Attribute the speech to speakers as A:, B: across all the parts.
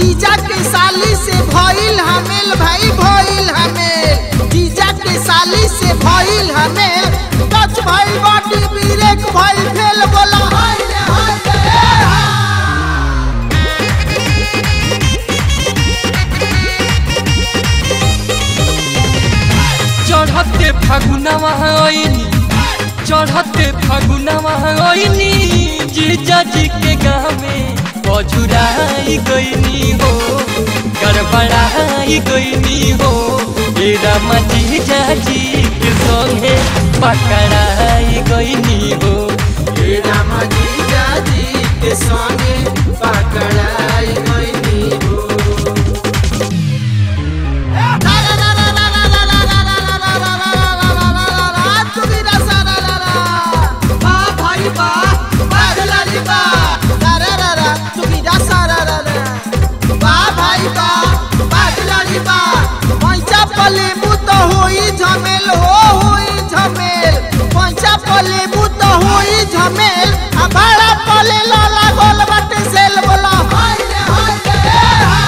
A: जीजा के साली से भइल हमेल भाई भइल हमेल जीजा के साली से भइल हमेल टच भइल बाटी ब्रेक भइल फेल बोला हाय रे हाय रे ए हा।
B: चढ़ते फागुनवा आईनी चढ़ते फागुनवा आईनी जीजा जी के गाँव में बजुराई गईनी हो गड़बड़ाई गईनी हो ए रामा जीजा जी के संगे पकड़ाई गईनी हो
A: हे रामा जीजा जी के संगे पकड़ाई गइनी हो झमेल हो होई झमेल पैसा पलेबू तो होई झमेल आ भाड़ा पले लाला गोल बाटे सेल बोला हाय रे हाय रे ए हा।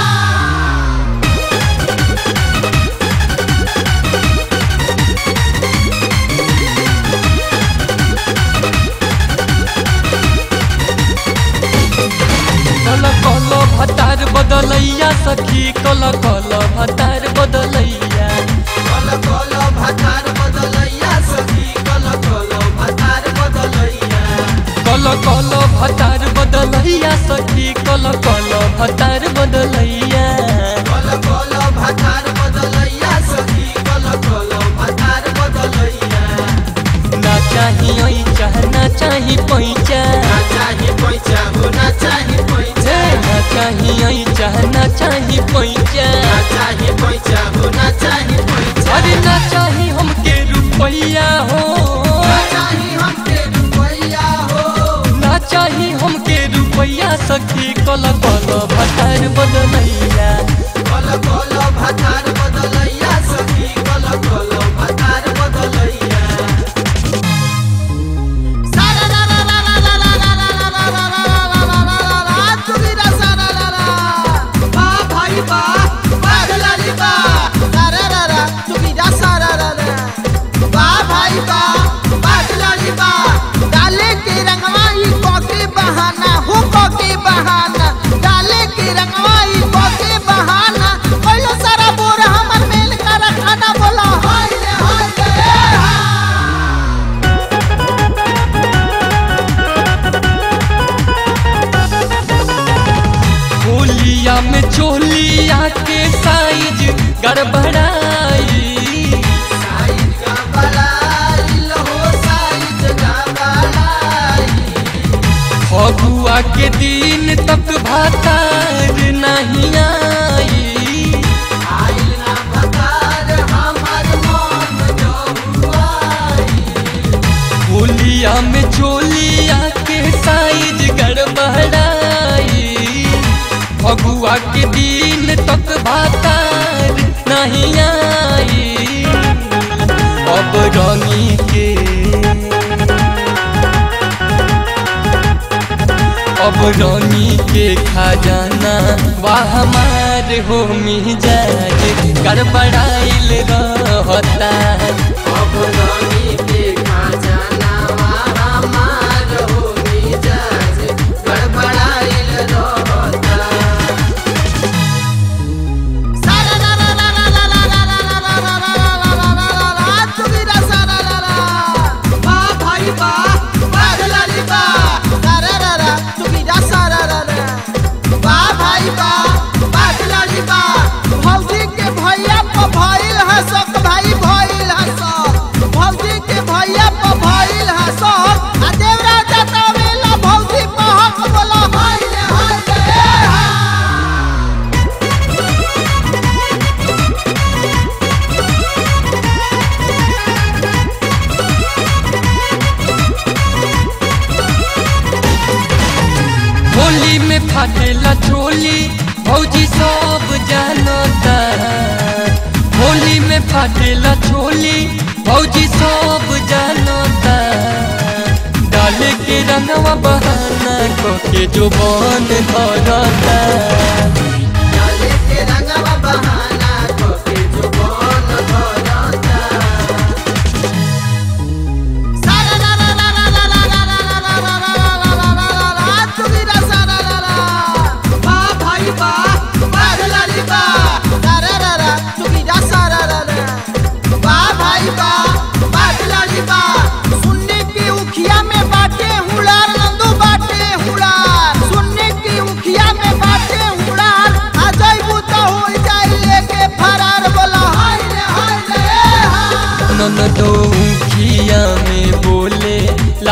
B: कल कल भतार बदलैया सखी कल कल भतार बदलैया
A: कल कल भातार बदलैया सखी कल कल भातार बदलैया
B: कल कल भतार बदलैया सखी कल कल भतार बदलैया
A: कल कल भातार बदलैया सखी कल कल भातार बदलैया
B: ना चाही ओई चाह ना चाही पैचा
A: ना चाही पैसा हो ना चाही पैसा
B: ना चाही ओई चाह ना चाही पैचा
A: ना चाही पैसा हो ना चाही पैसा
B: अरे ना चाही हमके रुपैया हो
A: ना चाही हमके रुपैया हो
B: ना चाही हमके रुपैया सखी कल कल भतार बदलैया
A: कल कल भातार बदलैया सखी कल कल भातार बदलैया सारा ला ला ला ला ला ला ला ला ला ला ला ला ला ला ला ला ला चुगीरा सारा ला ला बा भाई बा बादलाली बा सारा ला ला चुगीरा सारा ला ला बा भाई बा बादलाली बा डाले के रंगवाई कोके बहाना हो कोके बहाना डाले के रंगवाई कोके बहाना पहले सारा बोर हमर मेल का रखाना बोला हाय रे हाय रे ए हा।
B: होलिया में चोलिया के साइज गड़बड़ाई
A: साइज का बलाई लो साइज का बलाई
B: फगुआ के दिन तक भातार नहीं आई
A: आइल ना बकार हमर मन जहुआई
B: होलिया में चोलिया के साइज गड़बड़ाई फगुआ के दिन तक भातार नहीं आई अब रंगी के अब रानी के खजाना वाह हमार हो मिजाज गड़बड़ाइल रहता
A: अब रानी के खजाना हमार हो मिजाज गड़बड़ाइल रहता सारा ला ला ला ला ला ला ला ला ला ला ला ला ला ला ला ला ला चुगीरा सारा ला ला बा भाई बा बादलाली बा सारा ला ला चुगीरा सारा ला ला बा भाई बा बादलाली बा भौजी के भैया प भइल है सब भाई भइल है सब भौजी के भैया प भइल है सब आ देवरा जतावेला भौजी प हक बोला हाय रे हाय रे ए हा।
B: होली में फाटेला चोली भौजी सब जानता होली में फाटेला चोली भौजी सब जानता डाले के रंगवा बहाना को के जो बन धरता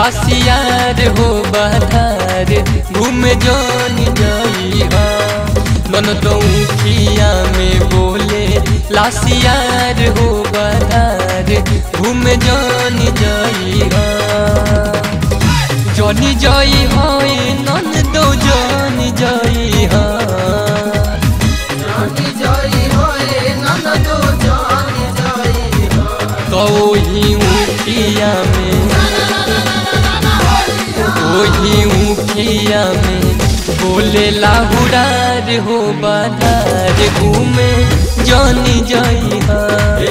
B: लासियार हो बधार घूम जानी जाई हा मन तो खिया में बोले लासियार हो बधार घूम जानी जाई हा जनी जाई हाय नन दो जानी जाई हा
A: जानी जाई होए ननदो जानी जाई हो
B: कही उखिया में वही उखिया में बोले लाहुरार हो बाधार घूमे जानी जाई हा